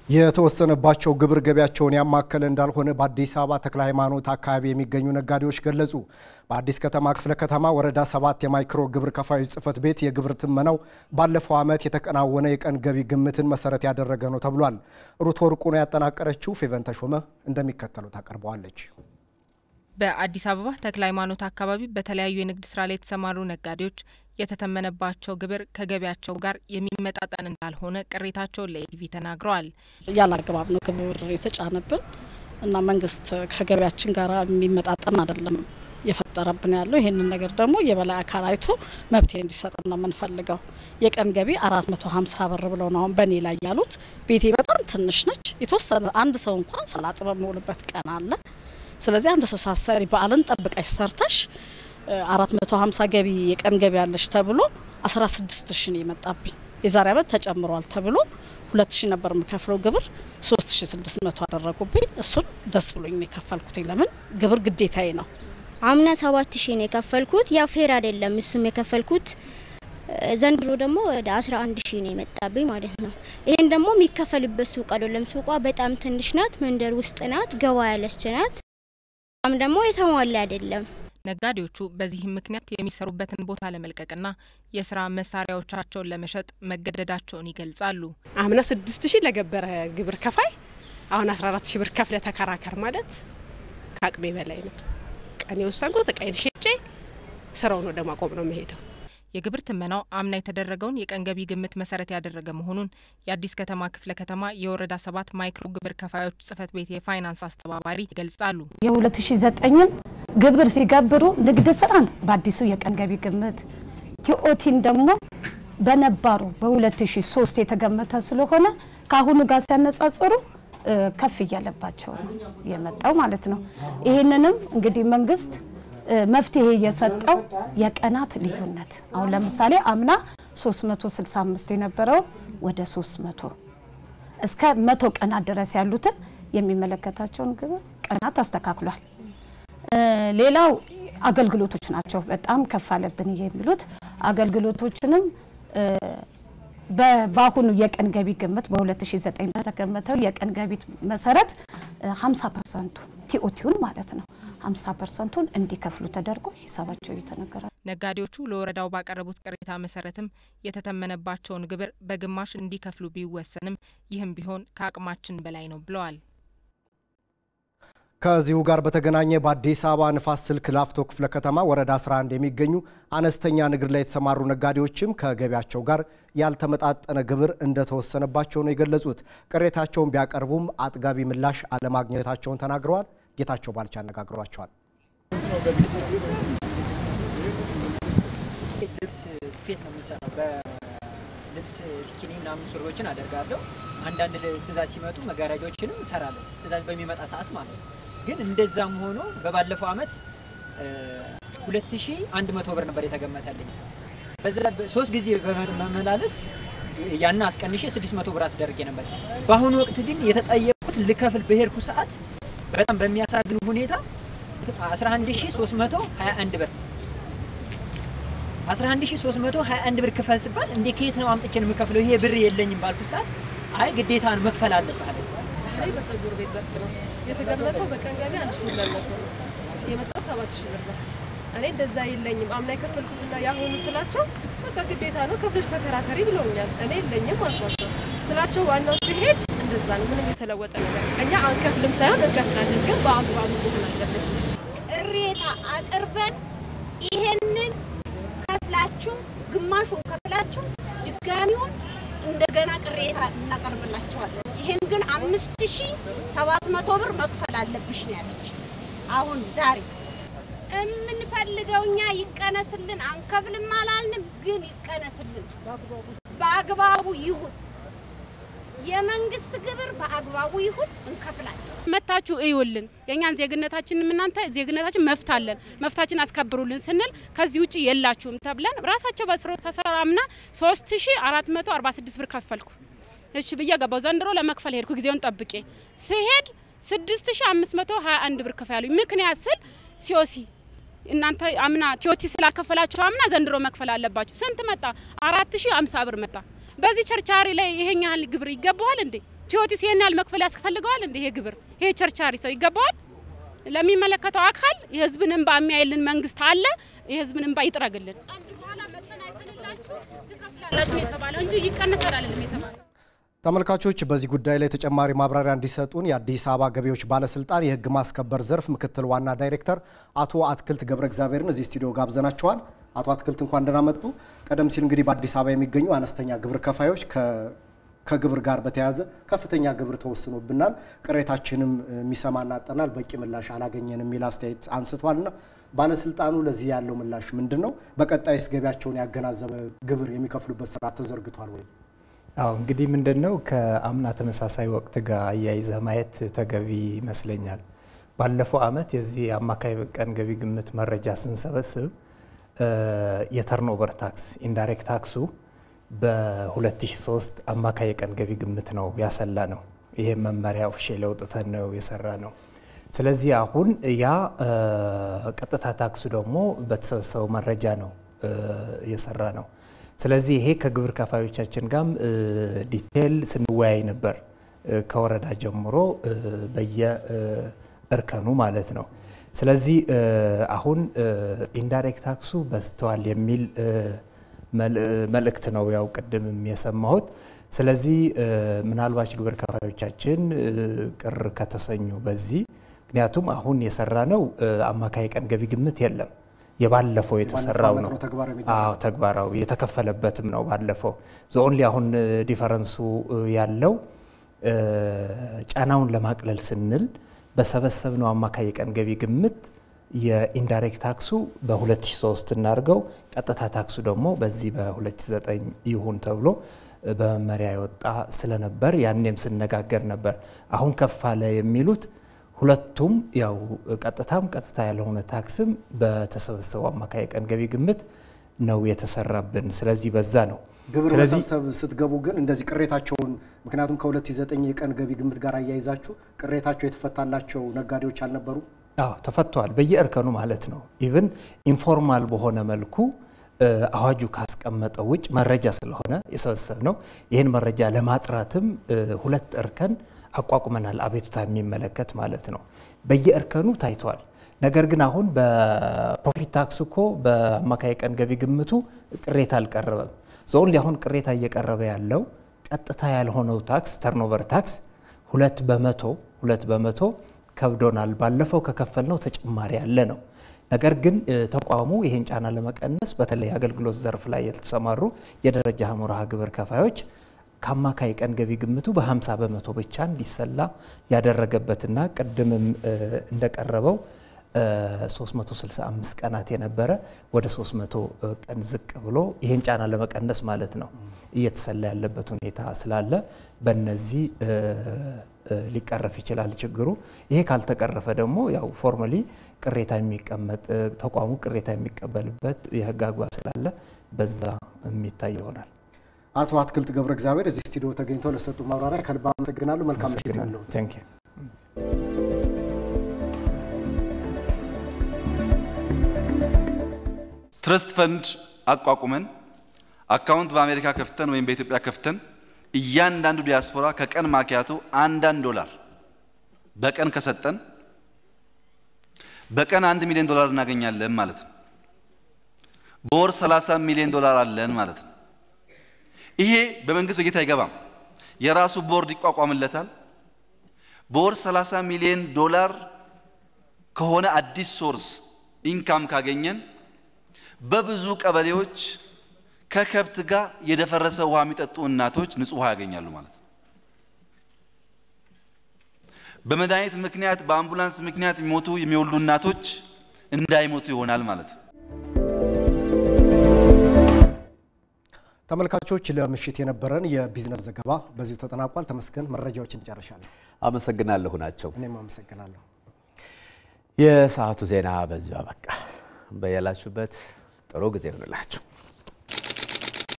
የተወሰነባቸው ግብር ገቢያቸውን ያማከለ እንዳልሆነ በአዲስ አበባ ተክለ ሃይማኖት አካባቢ የሚገኙ ነጋዴዎች ገለጹ። በአዲስ ከተማ ክፍለ ከተማ ወረዳ ሰባት የማይክሮ ግብር ከፋዮች ጽሕፈት ቤት የግብር ትመናው ባለፈው ዓመት የተከናወነ የቀን ገቢ ግምትን መሰረት ያደረገ ነው ተብሏል። ሩት ወርቁ ነው ያጠናቀረችው። ፌቨን ተሾመ እንደሚከተለው ታቀርበዋለች። በአዲስ አበባ ተክለ ሃይማኖት አካባቢ በተለያዩ የንግድ ስራ ላይ የተሰማሩ ነጋዴዎች የተተመነባቸው ግብር ከገቢያቸው ጋር የሚመጣጠን እንዳልሆነ ቅሬታቸውን ለኢቲቪ ተናግረዋል። ያለ አግባብ ነው ግብር የተጫነብን እና መንግስት ከገቢያችን ጋር የሚመጣጠን አይደለም የፈጠረብን ያለው። ይህንን ነገር ደግሞ የበላይ አካል አይቶ መብቴ እንዲሰጠን ነው የምንፈልገው። የቀን ገቢ አራት መቶ ሀምሳ ብር ብለው ነው አሁን በእኔ ላይ ያሉት። ቤቴ በጣም ትንሽ ነች። የተወሰነ አንድ ሰው እንኳን ሰላጥ በሚውልበት ቀን አለ። ስለዚህ አንድ ሰው ሳሰሪ በዓልን ጠብቀሽ ሰርተሽ አራት መቶ ሀምሳ ገቢ የቀን ገቢ ያለሽ ተብሎ አስራ ስድስት ሺ ነው የመጣብኝ። የዛሬ አመት ተጨምሯል ተብሎ ሁለት ሺ ነበር የምከፍለው ግብር ሶስት ሺ ስድስት መቶ አደረጉብኝ። እሱን ደስ ብሎኝ ነው የከፈልኩት። ለምን ግብር ግዴታዬ ነው። አምና ሰባት ሺ ነው የከፈልኩት። ያ ፌር አይደለም። እሱም የከፈልኩት ዘንድሮ ደግሞ ወደ አስራ አንድ ሺ ነው የመጣብኝ ማለት ነው። ይህን ደግሞ የሚከፈልበት ሱቅ አይደለም። ሱቋ በጣም ትንሽ ናት። መንደር ውስጥ ናት። ገባ ያለች ናት። በጣም ደግሞ የተሟላ አይደለም። ነጋዴዎቹ በዚህም ምክንያት የሚሰሩበትን ቦታ ለመልቀቅና የስራ መሳሪያዎቻቸውን ለመሸጥ መገደዳቸውን ይገልጻሉ። አምና ስድስት ሺህ ለገበረ ግብር ከፋይ አሁን አስራ አራት ሺህ ብር ከፍለ ተከራከር ማለት ከአቅሜ በላይ ነው። ቀን የወሰንኩት እቃዬን ሸጬ ስራውን ወደ ማቆም ነው መሄደው። የግብር ትመናው አምና የተደረገውን የቀን ገቢ ግምት መሰረት ያደረገ መሆኑን የአዲስ ከተማ ክፍለ ከተማ የወረዳ ሰባት ማይክሮ ግብር ከፋዮች ጽሕፈት ቤት የፋይናንስ አስተባባሪ ይገልጻሉ። የ2009ን ግብር ሲገብሩ ንግድ ስራን በአዲሱ የቀን ገቢ ግምት ቲኦቲን ደግሞ በነባሩ በ2003 የተገመተ ስለሆነ ከአሁኑ ጋር ሲያነጻጽሩ ከፍ እያለባቸው ነው የመጣው ማለት ነው። ይህንንም እንግዲህ መንግስት መፍትሄ የሰጠው የቀናት ልዩነት አሁን ለምሳሌ አምና 365 የነበረው ወደ 300 እስከ መቶ ቀናት ድረስ ያሉትን የሚመለከታቸውን ግብር ቀናት አስተካክሏል። ሌላው አገልግሎቶች ናቸው። በጣም ከፍ አለብን የሚሉት አገልግሎቶችንም በአሁኑ የቀን ገቢ ግምት በ2009 በተገመተው የቀን ገቢ መሰረት 50 ፐርሰንቱ ቲኦቲውን ማለት ነው 50 ፐርሰንቱን እንዲከፍሉ ተደርጎ ሂሳባቸው እየተነገረ ነጋዴዎቹ ለወረዳው ባቀረቡት ቅሬታ መሰረትም የተተመነባቸውን ግብር በግማሽ እንዲከፍሉ ቢወሰንም ይህም ቢሆን ከአቅማችን በላይ ነው ብለዋል። ከዚሁ ጋር በተገናኘ በአዲስ አበባ ንፋስ ስልክ ላፍቶ ክፍለ ከተማ ወረዳ 11 የሚገኙ አነስተኛ ንግድ ላይ የተሰማሩ ነጋዴዎችም ከገቢያቸው ጋር ያልተመጣጠነ ግብር እንደተወሰነባቸው ነው የገለጹት። ቅሬታቸውን ቢያቀርቡም አጥጋቢ ምላሽ አለማግኘታቸውን ተናግረዋል። ጌታቸው ባልቻ አነጋግሯቸዋል። ልብስ ስፌት ነው የምሰራው። በልብስ ስኪኒ ምናምን ሱሪዎችን አደርጋለሁ። አንዳንድ ትእዛዝ ሲመጡ መጋረጃዎችንም እሰራለሁ፣ ትእዛዝ በሚመጣ ሰዓት ማለት ነው። ግን እንደዛም ሆኖ በባለፈው አመት 2100 ብር ነበር የተገመተልኝ። በዛ ሶስት ጊዜ በመመላለስ ያን አስቀንሼ 600 ብር አስደርጌ ነበር። በአሁኑ ወቅት ግን የተጠየቁት ልከፍል በሄድኩ ሰዓት በጣም በሚያሳዝን ሁኔታ 11321 ብር 11321 ብር ክፈል ስባል እንዴ ከየት ነው አምጥቼ ነው የምከፍለው? ይሄ ብር የለኝም ባልኩት ሰዓት አይ ግዴታ ነው መክፈል አለብህ አለ። አይ በጸጉር ቤት ዘርፍ ነው የተገመተው። በቀን ገቢ አንድ ሺህ ሁለት መቶ ነው የመጣው ሰባት ሺህ ብር ነው። እኔ እንደዛ የለኝም አምና የከፈልኩትና የአሁኑ ስላቸው በቃ ግዴታ ነው ከፍለሽ ተከራከሪ ብለውኛል። እኔ የለኝም አልኳቸው ስላቸው ዋናው ሲሄድ እንደዛ ነው። ምንም የተለወጠ ነገር እኛ አንከፍልም ሳይሆን እንከፍላለን፣ ግን በአግባቡ መሆን አለበት። ቅሬታ አቅርበን ይሄንን ከፍላችሁ ግማሹን ከፍላችሁ ድጋሚውን እንደገና ቅሬታ እናቀርብላችኋለን። ይሄን ግን አምስት ሺ ሰባት መቶ ብር መክፈል አለብሽ ነው ያለች። አሁን ዛሬ የምንፈልገው እኛ ይቀነስልን፣ አንከፍልም አላልንም፣ ግን ይቀነስልን፣ በአግባቡ ይሁን። የመንግስት ግብር በአግባቡ ይሁን፣ እንከፍላለን። መታችሁ እዩልን። የእኛን ዜግነታችንም እናንተ ዜግነታችን መፍታለን መፍታችን አስከብሩልን ስንል ከዚህ ውጭ የላችሁም ተብለን ራሳቸው በስሮ ተሰራምና 3446 ብር ከፈልኩ። እሺ ብዬ ገባው። ዘንድሮ ለመክፈል ሄድኩ። ጊዜውን ጠብቄ ስሄድ 6521 ብር ክፈል ያሉኝ። ምክንያት ስል ሲኦሲ እናንተ አምና ቲዮቲ ስላከፈላችሁ አምና ዘንድሮ መክፈል አለባችሁ። ስንት መጣ? 4050 ብር መጣ። በዚህ ቸርቻሪ ላይ ይሄን ያህል ግብር ይገባዋል እንዴ? ቲዮቲስ ይሄን ያህል መክፈል ያስፈልገዋል እንደ ይሄ ግብር ይሄ ቸርቻሪ ሰው ይገባዋል? ለሚመለከተው አካል የህዝብን እንባ የሚያይልን መንግስት አለ። የህዝብን እንባ ይጥረግልን። ትከፍላላችሁ የተባለው እንጂ ይቀንሳል አይደለም የተባለው። ተመልካቾች በዚህ ጉዳይ ላይ ተጨማሪ ማብራሪያ እንዲሰጡን የአዲስ አበባ ገቢዎች ባለስልጣን የህግ ማስከበር ዘርፍ ምክትል ዋና ዳይሬክተር አቶ አትክልት ገብረ እግዚአብሔርን እዚህ ስቱዲዮ ጋብዘናቸዋል። አቶ አትክልት እንኳን ደህና መጡ። ቀደም ሲል እንግዲህ በአዲስ አበባ የሚገኙ አነስተኛ ግብር ከፋዮች ከግብር ጋር በተያያዘ ከፍተኛ ግብር ተወስኖብናል፣ ቅሬታችንም የሚሰማና አጠናል፣ በቂ ምላሽ አላገኘን የሚል አስተያየት አንስቷልና ባለስልጣኑ ለዚህ ያለው ምላሽ ምንድን ነው? በቀጣይስ ገቢያቸውን ያገናዘበ ግብር የሚከፍሉበት ስርዓት ተዘርግቷል ወይ? አዎ እንግዲህ ምንድን ነው ከአምና ተመሳሳይ ወቅት ጋር አያይዘህ ማየት ተገቢ ይመስለኛል። ባለፈው አመት የዚህ አማካይ ቀን ገቢ ግምት መረጃ ስንሰበስብ የተርኖቨር ታክስ ኢንዳይሬክት ታክሱ በ2003 አማካይ የቀን ገቢ ግምት ነው ያሰላ ነው። ይሄ መመሪያ ኦፊሻል አውጥተን ነው የሰራ ነው። ስለዚህ አሁን ያ ቀጥታ ታክሱ ደግሞ በተሰበሰበው መረጃ ነው የሰራ ነው። ስለዚህ ይሄ ከግብር ከፋዮቻችን ጋርም ዲቴል ስንወያይ ነበር ከወረዳ ጀምሮ በየእርከኑ ማለት ነው። ስለዚህ አሁን ኢንዳይሬክት ታክሱ በዝተዋል የሚል መልእክት ነው ያው ቅድምም የሰማሁት። ስለዚህ ምናልባች ግብር ከፋዮቻችን ቅር ከተሰኙ በዚህ ምክንያቱም አሁን የሰራ ነው አማካይ ቀን ገቢ ግምት የለም የባለፈው የተሰራው ነው። አዎ ተግባራዊ የተከፈለበትም ነው ባለፈው። ኦንሊ አሁን ዲፈረንሱ ያለው ጫናውን ለማቅለል ስንል በሰበሰብነው አማካይ የቀን ገቢ ግምት የኢንዳይሬክት ታክሱ በ2003 እናድርገው፣ ቀጥታ ታክሱ ደግሞ በዚህ በ2009 ይሁን ተብሎ በመመሪያ የወጣ ስለነበር ያኔም ስነጋገር ነበር። አሁን ከፍ አለ የሚሉት ሁለቱም ያው ቀጥታም ቀጥታ ያልሆነ ታክስም በተሰበሰበው አማካይ የቀን ገቢ ግምት ነው የተሰራብን። ስለዚህ በዛ ነው ግብር መሰብሰብ ስትገቡ ግን እንደዚህ ቅሬታቸውን ምክንያቱም ከ2009 የቀን ገቢ ግምት ጋር አያይዛችሁ ቅሬታቸው የተፈታላቸው ነጋዴዎች አልነበሩ? አዎ ተፈተዋል። በየእርከኑ ማለት ነው። ኢቭን ኢንፎርማል በሆነ መልኩ አዋጁ ካስቀመጠው ውጭ መረጃ ስለሆነ የሰበሰብ ነው። ይህን መረጃ ለማጥራትም ሁለት እርከን አቋቁመናል። አቤቱታ የሚመለከት ማለት ነው። በየእርከኑ ታይቷል። ነገር ግን አሁን በፕሮፊት ታክስ እኮ በአማካይ ቀን ገቢ ግምቱ ቅሬታ አልቀረበም። ዞን አሁን ቅሬታ እየቀረበ ያለው ቀጥታ ያልሆነው ታክስ ተርኖቨር ታክስ ሁለት በመቶ ሁለት በመቶ ከብዶናል፣ ባለፈው ከከፈልነው ተጨማሪ ያለ ነው። ነገር ግን ተቋሙ ይሄን ጫና ለመቀነስ በተለይ አገልግሎት ዘርፍ ላይ የተሰማሩ የደረጃ ሀመርሃ ግብር ከፋዮች ከአማካይ ቀን ገቢ ግምቱ በ50 በመቶ ብቻ እንዲሰላ ያደረገበትና ቅድምም እንደቀረበው 365 ቀናት የነበረ ወደ 300 ቀን ዝቅ ብሎ ይህን ጫና ለመቀነስ ማለት ነው እየተሰላ ያለበት ሁኔታ ስላለ በነዚህ ሊቀረፍ ይችላል ችግሩ። ይሄ ካልተቀረፈ ደግሞ ያው ፎርማሊ ቅሬታ የሚቀመጥ ተቋሙ ቅሬታ የሚቀበልበት የህግ አግባብ ስላለ በዛ የሚታይ ይሆናል። አቶ አትክልት ገብረ እግዚአብሔር እዚህ ስቱዲዮ ተገኝተው ለሰጡ ማብራሪያ ከልብ አመሰግናለሁ። መልካም ምሽት ይሁንልዎ። ቴንክ ዩ። ትረስት ፈንድ አቋቁመን አካውንት በአሜሪካ ከፍተን ወይም በኢትዮጵያ ከፍተን እያንዳንዱ ዲያስፖራ ከቀን ማኪያቶ አንዳንድ ዶላር በቀን ከሰጠን በቀን አንድ ሚሊዮን ዶላር እናገኛለን ማለት ነው። በወር 30 ሚሊዮን ዶላር አለን ማለት ነው። ይሄ በመንግስት በጀት አይገባም። የራሱ ቦርድ ይቋቋምለታል። በወር 30 ሚሊዮን ዶላር ከሆነ አዲስ ሶርስ ኢንካም ካገኘን በብዙ ቀበሌዎች ከከብት ጋር የደፈረሰ ውሃ የሚጠጡ እናቶች ንጹህ ውሃ ያገኛሉ ማለት ነው። በመድኃኒት ምክንያት በአምቡላንስ ምክንያት የሚሞቱ የሚወልዱ እናቶች እንዳይሞቱ ይሆናል ማለት ነው። ተመልካቾች ለምሽት የነበረን የቢዝነስ ዘገባ በዚሁ ተጠናቋል። ተመስገን መረጃዎችን ጨርሻለሁ። አመሰግናለሁ ናቸው። እኔም አመሰግናለሁ። የሰዓቱ ዜና በዚሁ አበቃ። በያላችሁበት ጥሩ ጊዜ ይሆንላችሁ።